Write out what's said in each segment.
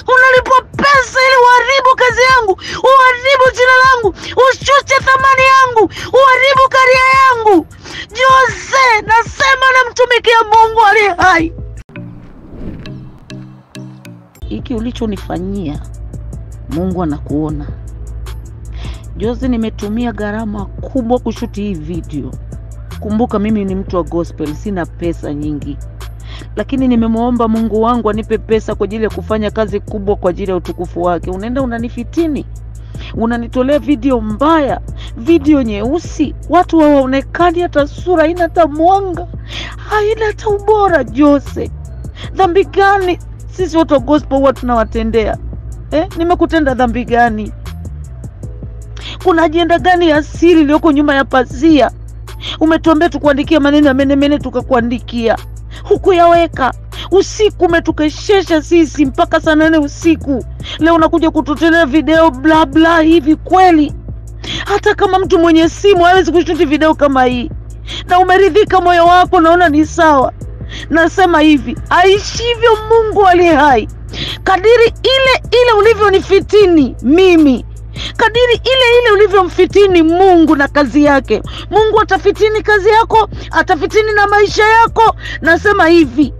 unalipwa pesa ili uharibu kazi yangu, uharibu jina langu, ushushe thamani yangu, uharibu karia yangu. Jose, nasema namtumikia Mungu aliye hai. Hiki ulichonifanyia Mungu anakuona. Jose, nimetumia gharama kubwa kushuti hii video. Kumbuka mimi ni mtu wa gospel, sina pesa nyingi, lakini nimemwomba Mungu wangu anipe pesa kwa ajili ya kufanya kazi kubwa kwa ajili ya utukufu wake. Unaenda unanifitini, unanitolea video mbaya, video nyeusi, watu hawaonekani, hata sura haina hata mwanga, haina hata ubora. Jose, dhambi gani sisi watu wa gospel huwa tunawatendea eh? Nimekutenda dhambi gani? Kuna ajenda gani ya siri iliyoko nyuma ya pazia? Umetuambia tukuandikia maneno ya menemene, tukakuandikia hukuyaweka. Usiku umetukeshesha sisi mpaka saa nane usiku. Leo unakuja kututolea video bla bla hivi kweli? Hata kama mtu mwenye simu hawezi kushuti video kama hii, na umeridhika moyo wako, naona ni sawa. Nasema hivi, aishivyo Mungu aliye hai, kadiri ile ile ulivyonifitini mimi kadiri ile ile ulivyomfitini Mungu na kazi yake, Mungu atafitini kazi yako, atafitini na maisha yako. Nasema hivi,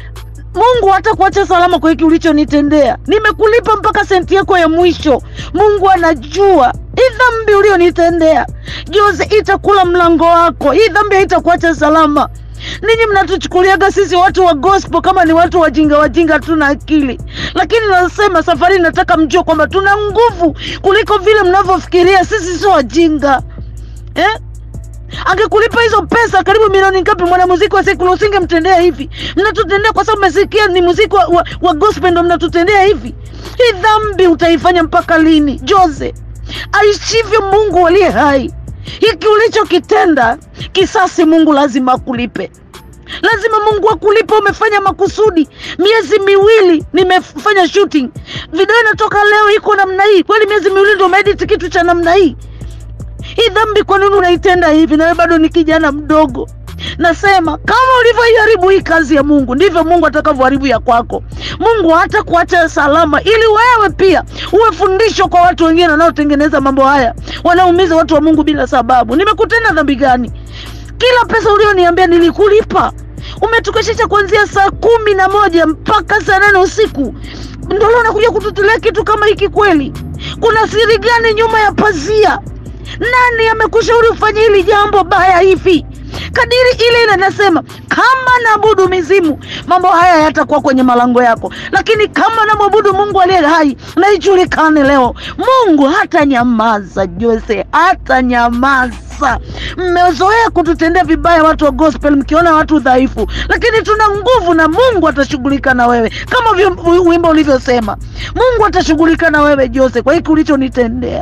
Mungu hata kuacha salama kwa hiki ulichonitendea. Nimekulipa mpaka senti yako ya mwisho. Mungu anajua hii dhambi ulionitendea Jose itakula mlango wako. Hii dhambi haitakuacha salama. Ninyi mnatuchukuliaga sisi watu wa gospel kama ni watu wajinga wajinga, tuna akili, lakini nasema safari, nataka mjue kwamba tuna nguvu kuliko vile mnavyofikiria. Sisi sio wajinga eh? Angekulipa hizo pesa karibu milioni ngapi mwanamuziki wa sekula, usingemtendea hivi. Mnatutendea kwa sababu mmesikia ni muziki wa, wa, wa gospel ndo mnatutendea hivi. Hii dhambi utaifanya mpaka lini? Jose, aishivyo Mungu aliye hai, hiki ulichokitenda kisasi, Mungu lazima akulipe lazima Mungu akulipe. Umefanya makusudi. Miezi miwili nimefanya shooting, video inatoka leo iko namna hii. Kweli miezi miwili ndio umeedit kitu cha namna hii? Hii dhambi kwa nini unaitenda hivi? Nawe bado ni kijana mdogo. Nasema kama ulivyoiharibu hii kazi ya Mungu, ndivyo Mungu atakavyoharibu ya kwako. Mungu hata kuacha salama, ili wewe pia uwe fundisho kwa watu wengine wanaotengeneza mambo haya, wanaumiza watu wa Mungu bila sababu. Nimekutenda dhambi gani? Kila pesa ulioniambia nilikulipa. Umetukeshisha kuanzia saa kumi na moja mpaka saa nane usiku, ndio leo unakuja kututolea kitu kama hiki kweli? Kuna siri gani nyuma ya pazia? Nani amekushauri ufanye hili jambo baya hivi? Kadiri ile ile nasema, kama naabudu mizimu, mambo haya yatakuwa kwenye malango yako, lakini kama namwabudu Mungu aliye hai, na ijulikane leo, Mungu hata nyamaza. Jose hata nyamaza. Mmezoea kututendea vibaya watu wa gospel, mkiona watu dhaifu, lakini tuna nguvu na Mungu atashughulika na wewe, kama vi- wimbo ulivyosema, Mungu atashughulika na wewe Jose, kwa hiki ulichonitendea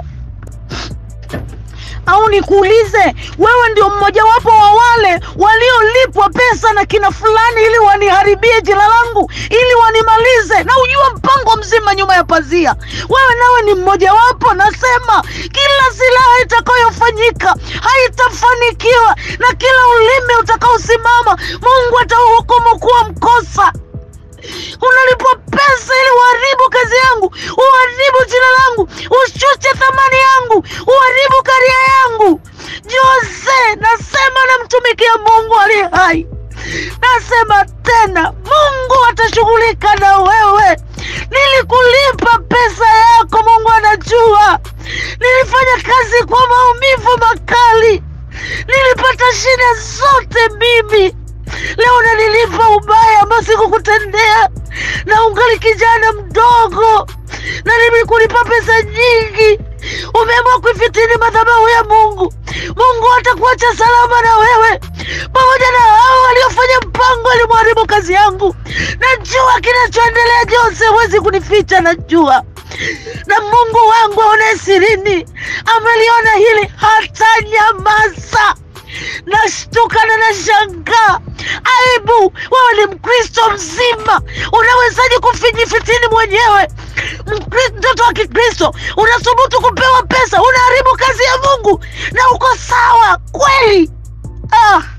au nikuulize wewe, ndio mmojawapo wa wale waliolipwa pesa na kina fulani ili waniharibie jina langu, ili wanimalize, na ujua mpango mzima nyuma ya pazia. Wewe nawe ni mmojawapo. Nasema kila silaha itakayofanyika haitafanikiwa, na kila ulimi utakaosimama Mungu atauhukumu kuwa mkosa. Unalipwa pesa ili uharibu kazi yangu, uharibu jina langu, ushushe thamani yangu, uharibu karia yangu. Jose, nasema namtumikia Mungu aliye hai. Nasema tena, Mungu atashughulika na wewe. Nilikulipa pesa yako, Mungu anajua. Nilifanya kazi kwa maumivu makali, nilipata shida zote mimi Leo unanilipa ubaya ambao sikukutendea, na ungali kijana mdogo, na nimekulipa pesa nyingi. Umeamua kuifitini madhabahu ya Mungu. Mungu hatakuacha salama na wewe, pamoja na hao waliofanya mpango alimharibu kazi yangu. Najua kinachoendelea Jose, huwezi kunificha, najua na Mungu wangu aone sirini, ameliona hili, hata nyamaza. Nashtuka na nashangaa. Aibu! Wewe ni Mkristo mzima, unawezaje kufinyifitini mwenyewe? Mkri- Mtoto wa Kikristo unasubutu kupewa pesa, unaharibu kazi ya Mungu na uko sawa kweli? Ah.